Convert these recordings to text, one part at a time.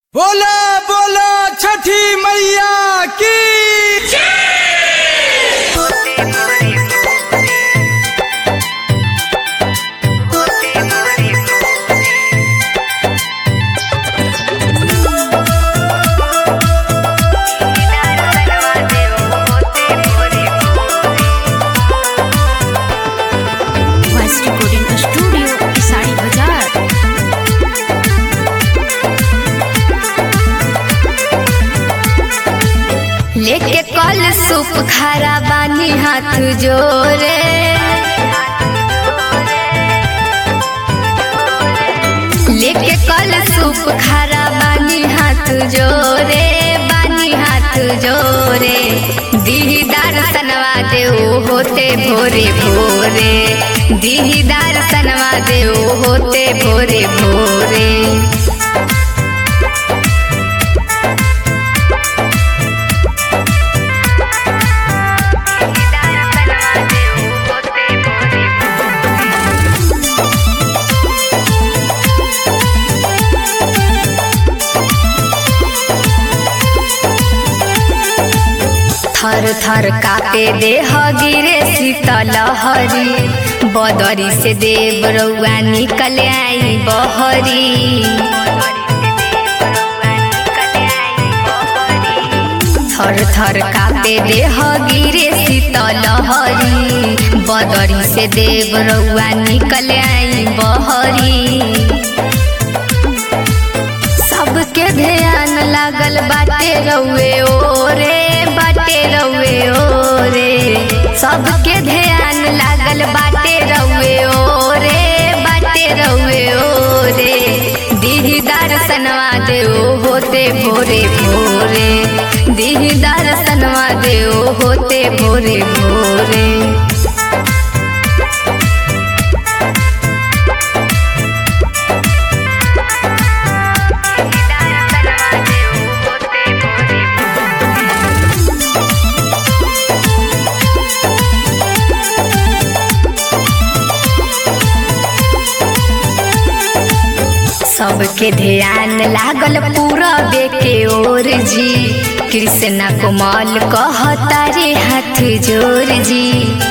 बोला बोला छठी मैया की वॉइस रिकॉर्डिंग स्टूडियो साड़ी बाजार लेके कल सूप खारा बानी हाथ जोरे लेके कल सूप खारा बानी हाथ जोरे बानी हाथ जोरे दीदार सनवा देऊ होते भोरे भोरे दीदार सनवा देऊ होते भोरे भोरे थर थर कापे देह गिरे शीतल हरी बदरी से देव रउआ निकल आई बहरी थर थर कापे देह गिरे शीतल हरी बदरी से देव रउआ निकल आई बहरी सबके ध्यान लागल बाटे रउए ओरे बाटे रउए ओरे सबके ध्यान लागल बाटे रउए ओरे बाटे रउए ओरे दीदार सनवा देओ होते भोरे भोरे दीदार सनवा देओ होते भोरे भोरे सबके ध्यान लागल पूरा बेके ओर जी कृष्णा कोमल कहता रे हाथ जोर जी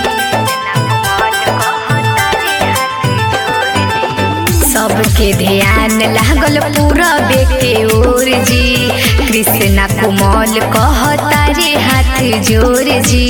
सबके ध्यान लागल पूरा बेके ओर जी कृष्णा कोमल कहता रे हाथ जोर जी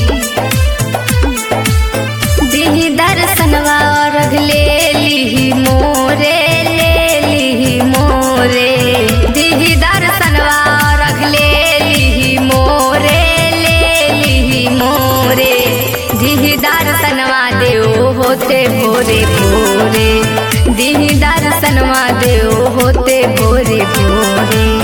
दिही दर्शनवा अर्घ ले लिही मोरे ले लिही मोरे दिही दर्शनवा अर्घ ले लिही मोरे ले लिही मोरे दिही दर्शनवा देओ होते भोरे भोरे दिही दर्शनवा देओ होते भोरे भोरे